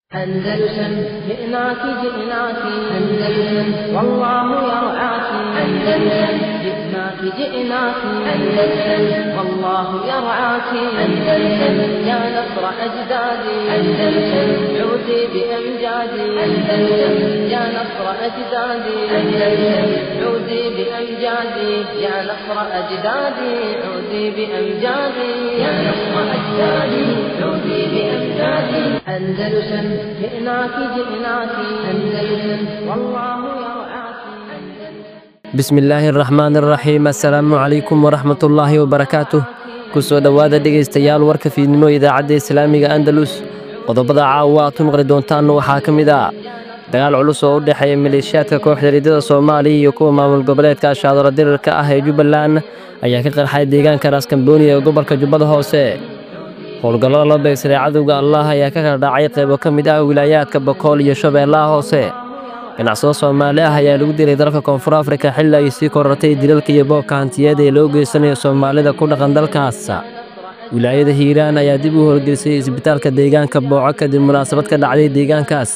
أندلسن جئناك جئناك أندلسن والله يرعاك أندلسن جئناك جئناك أندلسن والله يرعاك أندلسن يا نصر أجدادي أندلسن عودي بأمجادي أندلسن يا نصر أجدادي أندلسن عودي بأمجادي يا نصر أجدادي عودي بأمجادي يا نصر أجدادي عودي بأمجادي أندلسن جئناك جئناك أندلسن والله يرعاك bismi illaahi araxmaan araxiim assalaamu calaykum waraxmat ullaahi wabarakaatuh ku soo dhowaada dhegaystayaal warka fiidnimo idaacadda islaamiga andalus qodobada caawa aad ku maqli doontaanna waxaa ka mid ah dagaal culus oo u dhexeeya maleeshiyaadka kooxda riidada soomaaliya iyo kuwa maamul goboleedka ashaadaro dirirka ah ee jubbaland ayaa ka qarxay deegaanka raaskambooni ee gobolka jubbada hoose howlgallada loo beegsaday cadowga allah ayaa ka kala dhacay qaybo ka mid ah wilaayaadka bokool iyo shabeellaha hoose ganacsado soomaali ah ayaa lagu dilay dalka koonfur afrika xilli ay sii korortay dilalka iyo boobka hantiyeed ee loo geysanayo soomaalida ku dhaqan dalkaas wilaayada hiiraan ayaa dib u howlgelisay isbitaalka deegaanka booco kadib munaasabad ka dhacday deegaankaas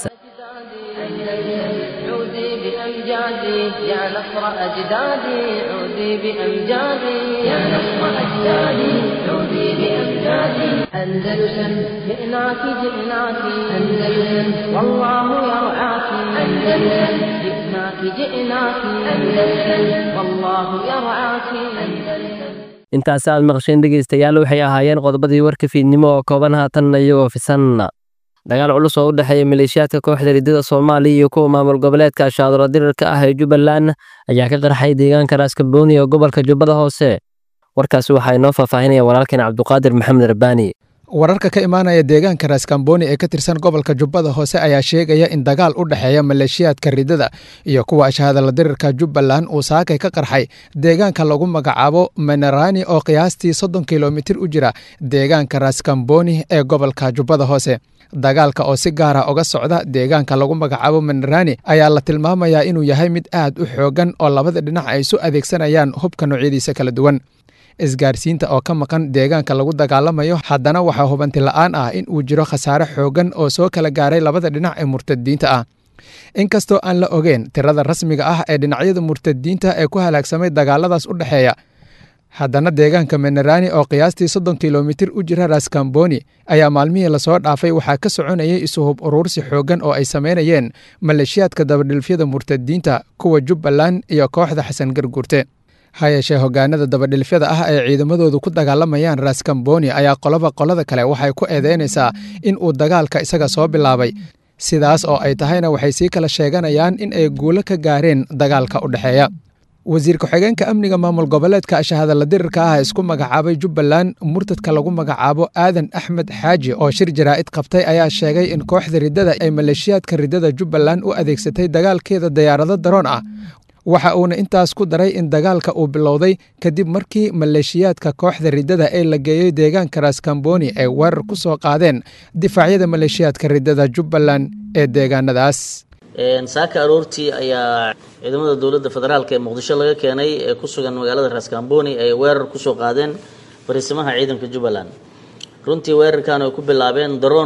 عودي بأمجادي يا نصر أجدادي عودي بأمجادي يا نصر أجدادي عودي بأمجادي أندلسن جئناك جئناك أندلسن والله يرعاك أندلسن جئناك جئناك أندلسن والله يرعاك أندلسن intaasi aad maqasheen dhegaystayaal waxay ahaayeen qodobadii warka fiidnimo oo kooban haatanna iyagoo fisan dagaal culus oo u dhexeeya maleeshiyaadka kooxda riddada soomaaliya iyo kuwa maamul goboleedka ashaadaro dirirka ah ee jubbaland ayaa ka qarxay deegaanka raaskambooni ee gobolka jubbada hoose warkaasi waxaa inoo faahfaahinaya walaalkeen cabduqaadir maxamed rabbaani wararka ka imaanaya deegaanka raaskambooni ee ka tirsan gobolka jubbada hoose ayaa sheegaya in dagaal u dhexeeya maleeshiyaadka riddada iyo kuwa ashahadala dirirka jubbaland uu saakay ka qarxay deegaanka lagu magacaabo manerani oo qiyaastii soddon kilomitir u jira deegaanka raaskambooni ee gobolka jubbada hoose dagaalka oo si gaara uga socda deegaanka lagu magacaabo manerani ayaa la tilmaamayaa inuu yahay mid aad u xoogan oo labada dhinac ay isu adeegsanayaan hubka noocyadiisa kala duwan isgaarsiinta oo ka maqan deegaanka lagu dagaalamayo haddana waxaa hubanti la'aan ah in uu jiro khasaare xoogan oo soo kala gaaray labada dhinac ee murtadiinta ah inkastoo aan la ogeen tirada rasmiga ah ee dhinacyada murtadiinta ee ku halaagsamay dagaaladaas u dhexeeya haddana deegaanka menerani oo qiyaastii soddon kilomitir u jira raskamboni ayaa maalmihii lasoo dhaafay waxaa ka soconayay isuhub uruursi xoogan oo ay sameynayeen maleeshiyaadka dabadhilfyada murtadiinta kuwa jubbaland iyo kooxda xasan garguurte ha yeeshee hogaanada dabadhilfyada ah ee ciidamadoodu ku dagaalamayaan raskamboni ayaa qoloba qolada kale waxay ku eedeynaysaa in uu dagaalka isaga soo bilaabay sidaas oo ay tahayna waxay sii kala sheeganayaan in ay guulo ka gaareen dagaalka u dhexeeya wasiir ku-xigeenka amniga maamul goboleedka ashahadala dirirka ah isku magacaabay jubbaland murtadka lagu magacaabo aadan axmed xaaji oo shir jaraa'id qabtay ayaa sheegay in kooxda riddada ay maleeshiyaadka riddada jubbaland u adeegsatay dagaalkeeda dayaarado daroon ah waxa uuna intaas ku daray in dagaalka uu bilowday kadib markii maleeshiyaadka kooxda riddada ee la geeyey deegaanka raskamboni ay weerar ku soo qaadeen difaacyada maleeshiyaadka riddada jubbaland ee deegaanadaas saaka aroortii ayaa ciidamada dowladda federaalk ee muqdisho laga keenay ee ku sugan magaalada raskamboni ay weerar kusoo qaadeen fariisimaha ciidanka jubbaland runtii weerarkan ay ku bilaabeen daroon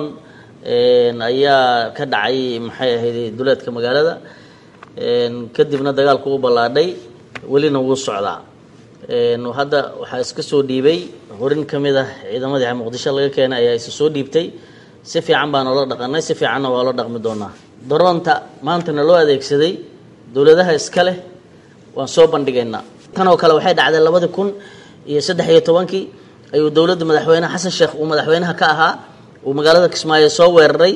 ayaa ka dhacay maxay ahayd duleedka magaalada kadibna dagaalku u ballaadhay welina wuu socdaa hadda waxaa iska soo dhiibay horin ka mid ah ciidamadii muqdisho laga keenay ayaa isa soo dhiibtay si fiican baan oola dhaqanay si fiicanna waa la dhaqmi doonaa daroonta maantana loo adeegsaday dowladaha iska leh waan soo bandhigaynaa tan oo kale waxay dhacday labadii kun iyo saddex iyo tobankii ayuu dowladda madaxweyne xasan sheekh uu madaxweynaha ka ahaa uu magaalada kismaayo soo weeraray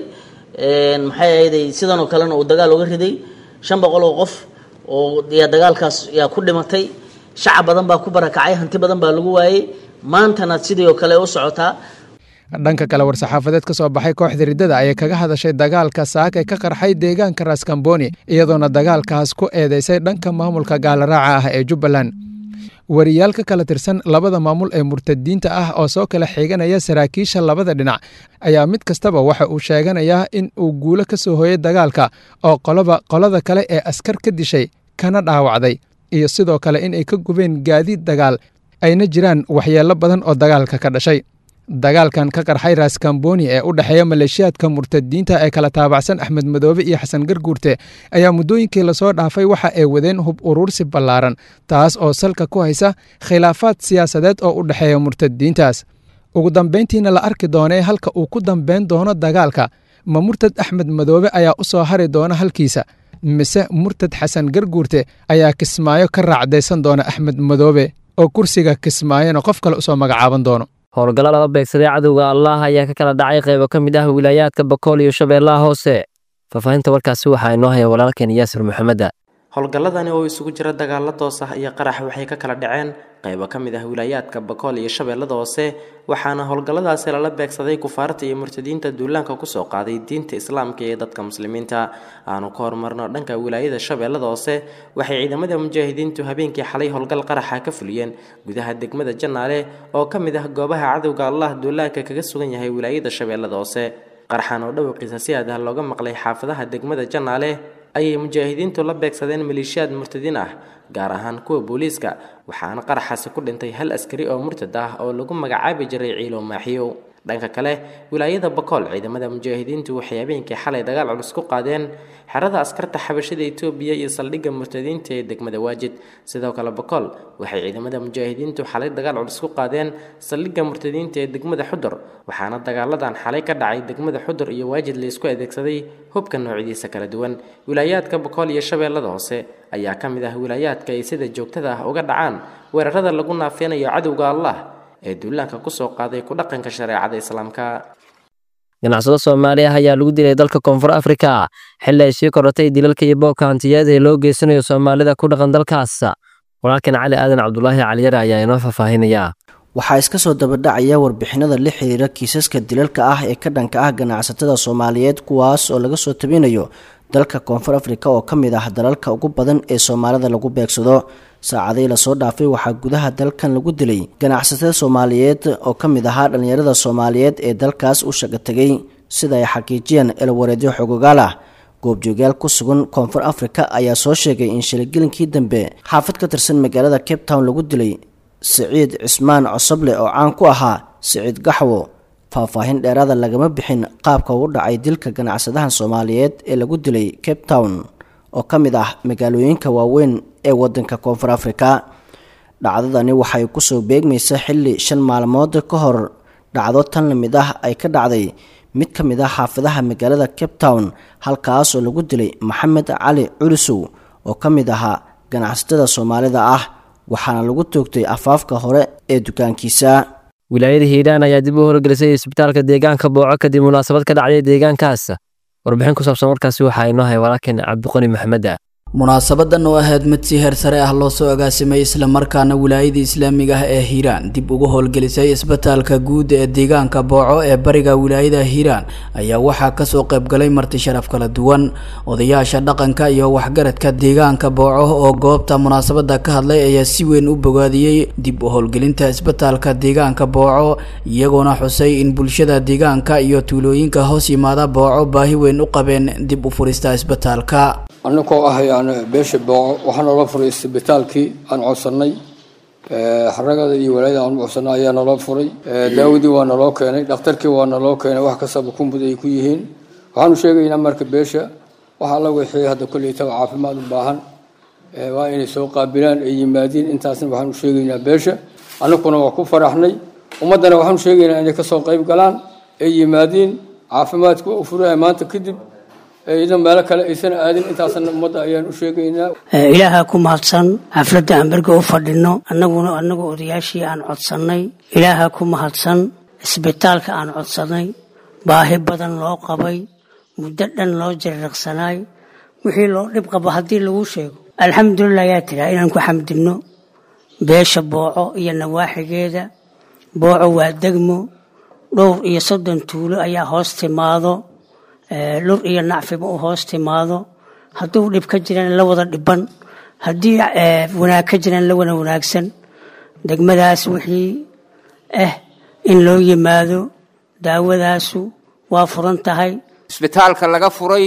maxay ahayday sidan oo kalena uu dagaal uga riday shan boqol oo qof oo yaa dagaalkaas yaa ku dhimatay shacab badan baa ku barakacay hanti badan baa lagu waayey maantana sidii oo kale u socotaa dhanka kale war-saxaafadeed ka soo baxay kooxda riddada ayay kaga hadashay dagaalka saakay ka qarxay deegaanka raskamboni iyadoona dagaalkaas ku eedeysay dhanka maamulka gaalaraaca ah ee jubbaland wariyaal ka kala tirsan labada maamul ee murtadiinta ah oo soo kala xiganaya saraakiisha labada dhinac ayaa mid kastaba waxa uu sheeganayaa in uu guulo ka soo hooyay dagaalka oo qoloba qolada kale ee askar ka dishay kana dhaawacday iyo sidoo kale in ay ka gubeen gaadiid dagaal ayna jiraan waxyeello badan oo dagaalka ka dhashay dagaalkan ka qarxay raskamboni ee u dhexeeya maleeshiyaadka murtadiinta ee kala taabacsan axmed madoobe iyo xasan garguurte ayaa muddooyinkii lasoo dhaafay waxa ay wadeen hub uruursi ballaaran taas oo salka ku haysa khilaafaad siyaasadeed oo u dhexeeya murtadiintaas ugu dambayntiina la arki doonee halka uu ku dambayn doono dagaalka ma murtad axmed madoobe ayaa u soo hari doona halkiisa mise murtad xasan garguurte ayaa kismaayo ka raacdaysan doona axmed madoobe oo kursiga kismaayona qof kale usoo magacaaban doono howlgallo laba beegsaday cadowga allah ayaa ka kala dhacay qaybo ka mid ah wilaayaadka bakool iyo shabeellaha hoose faahfaahinta warkaasi waxaa inoo haya walaalkeen yaasir maxameda howlgalladani oo isugu jira dagaalo toos ah iyo qarax waxay ka kala dhaceen qaybo ka mid ah wilaayaadka bakool iyo shabeellada hoose waxaana howlgalladaasi lala beegsaday kufaarta iyo murtadiinta duulaanka kusoo qaaday diinta islaamka iyo dadka muslimiinta aanu ka horumarno dhanka wilaayada shabeellada hoose waxay ciidamada mujaahidiintu habeenkii xalay howlgal qaraxa ka fuliyeen gudaha degmada janaale oo ka mid ah goobaha cadowga allah duulaanka kaga sugan yahay wilaayada shabeellada hoose qaraxan oo dhawaqiisa si aad ah looga maqlay xaafadaha degmada janaale ayay mujaahidiintu la beegsadeen maleeshiyaad murtadiin ah gaar ahaan kuwa booliiska waxaana qaraxaasi ku dhintay hal askari oo murtad ah oo lagu magacaabi jiray ciilo maaxiyow dhanka kale wilaayada bakool ciidamada mujaahidiintu waxay habeenkii xalay dagaal culus ku qaadeen xerada askarta xabashada etoobiya iyo saldhigga murtadiinta ee degmada waajid sidoo kale bakool waxay ciidamada mujaahidiintu xalay dagaal culus ku qaadeen saldhigga murtadiinta ee degmada xudur waxaana dagaaladan xalay ka dhacay degmada xudur iyo waajid laysku adeegsaday hubka noocyadiisa kala duwan wilaayaadka bakool iyo shabeellada hoose ayaa ka mid ah wilaayaadka ay sida joogtada ah uga dhacaan weerarada lagu naafeynayo cadowga allah ee duulaanka kusoo qaaday ku dhaqanka shareecada islaamka ganacsado soomaali ah ayaa lagu dilay dalka koonfur afrika xilli ay sii korotay dilalka iyo boobka hantiyeed ee loo geysanayo soomaalida ku dhaqan dalkaas walaalkan cali aadan cabdulaahi caliyare ayaa inoo faahfaahinaya waxaa iska soo dabadhacaya warbixinada la xiriira kiisaska dilalka ah ee ka dhanka ah ganacsatada soomaaliyeed kuwaas oo laga soo tabinayo dalka koonfur afrika oo ka mid ah dalalka ugu badan ee soomaalida lagu beegsado saacadii lasoo dhaafay waxaa gudaha dalkan lagu dilay ganacsatada soomaaliyeed oo ka mid ahaa dhallinyarada soomaaliyeed ee dalkaas u shaqa tegay sida ay xaqiijiyeen elwareedyo xogogaal ah goobjoogayaal ku sugan koonfur afrika ayaa soo sheegay in shilagelinkii dambe xaafad ka tirsan magaalada cape town lagu dilay siciid cismaan cosoble oo caan ku ahaa siciid gaxwo faahfaahin dheeraada lagama bixin qaabka uu dhacay dilka ganacsadahan soomaaliyeed ee lagu dilay cape town oo ka mid ah magaalooyinka waaweyn ee wadanka koonfur afrika dhacdadani waxay kusoo beegmaysa xilli shan maalmood ka hor dhacdo tan lamid ah ay ka dhacday mid ka mid ah xaafadaha magaalada cape town halkaas oo lagu dilay maxamed cali culusow oo ka mid ahaa ganacsatada soomaalida ah waxaana lagu toogtay afaafka hore ee dukaankiisa wilaayada hiiraan ayaa dib u howlgelisay isbitaalka deegaanka booco kadib munaasabad ka dhacday deegaankaas warbixin ku saabsan warkaasi waxaa inoo hay walaalkeen cabdiqani maxameda munaasabadan oo ahayd mid si heer sare ah loo soo agaasimay islamarkaana wilaayada islaamiga ah ee hiiraan dib ugu howlgelisay isbitaalka guud ee deegaanka booco ee bariga wilaayada hiiraan ayaa waxaa kasoo qaybgalay marti sharaf kala duwan odayaasha dhaqanka iyo waxgaradka deegaanka booco oo goobta munaasabada ka hadlay ayaa si weyn u bogaadiyey dib u howlgelinta isbitaalka deegaanka booco iyagoona xusay in bulshada deegaanka iyo tuulooyinka hoos yimaada booco baahi weyn u qabeen dib u furista isbitaalka annagoo ah yani beesha booco waxaa noola furay isbitaalkii aan codsannay xaragada iyo walaayada aan u codsanay ayaa naloo furay daawadii waa naloo keenay dhakhtarkii waa naloo keenay wax kastaba kumud ay ku yihiin waxaanu sheegaynaa marka beesha waxa alla wixii hadda kolleytaba caafimaad u baahan waa inay soo qaabilaan ay yimaadiin intaasna waxaanu sheegaynaa beesha annaguna waa ku faraxnay ummaddana waxaanu sheegaynaa inay kasoo qayb galaan ay yimaadiin caafimaadka u furaha maanta kadib idan meelo kale aysan aadin intaasna ummadda ayaan u sheegaynaa ilaaha ku mahadsan xafladda aan berga u fadhino annaguna annagu odayaashii aan codsannay ilaaha ku mahadsan isbitaalka aan codsannay baahi badan loo qabay muddo dhan loo jariiqsanaay wixii loo dhib qabo haddii lagu sheego alxamdulilah ayaa tiraa inaan ku xamdinno beesha booco iyo nawaaxigeeda booco waa degmo dhowr iyo soddon tuulo ayaa hoos timaado lur iyo nacfiba u hoos timaado hadduu dhib ka jiraan la wada dhiban haddii wanaag ka jiraan la wada wanaagsan degmadaas wixii ah in loo yimaado daawadaasu waa furan tahay isbitaalka laga furay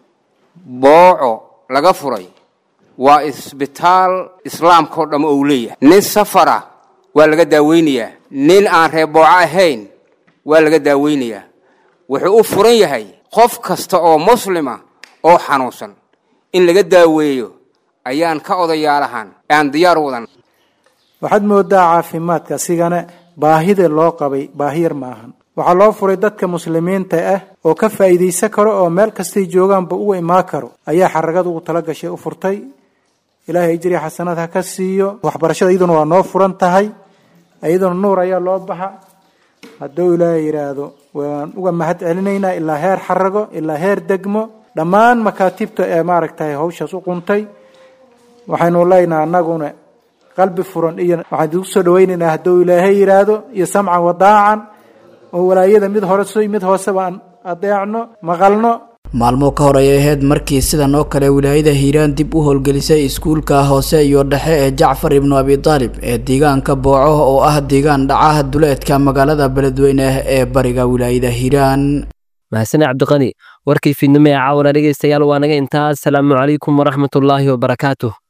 booco laga furay waa isbitaal islaamka oo dhamm ou leeyahay nin safara waa laga daaweynayaa nin aan reer booco ahayn waa laga daaweynayaa wuxuu u furan yahay qof kasta oo muslima oo xanuunsan in laga daaweeyo ayaan ka odayaalahan aan diyaar u wadan waxaad moodaa caafimaadka asigana baahida loo qabay baahi yar maahan waxaa loo furay dadka muslimiinta ah oo ka faa'iidaysan karo oo meel kastay joogaanba uga imaan karo ayaa xaragada ugu tala gashay u furtay ilaahay ajriya xasanad ha ka siiyo waxbarashada iyaduna waa noo furan tahay iyaduna nuur ayaa loo baxa hadduu ilaahay yidhaahdo waan uga mahad celinaynaa ilaa heer xarago ilaa heer degmo dhammaan makaatibta ee maaragtay hawshaas u quntay waxaynu leynaha annaguna qalbi furan iyo waxaan idigu soo dhawaynaynaa hadduu ilaahay yidhaahdo iyo samcan wadaacan oo walaayada mid hore mid hooseba aan adeecno maqalno maalmo ka hor ayay ahayd markii sidan oo kale wilaayada hiiraan dib u howlgelisay iskuulka hoose iyo dhexe ee jacfar ibnu abi taalib ee deegaanka booco oo ah deegaan dhacaha duleedka magaalada beledweyne ee bariga wilaayada hiiraan mahasane cabdiqani warkii fiidnimo ee caawana dhegaystayaal waa naga intaas asalaamu calaykum waraxmatullaahi wabarakaatuh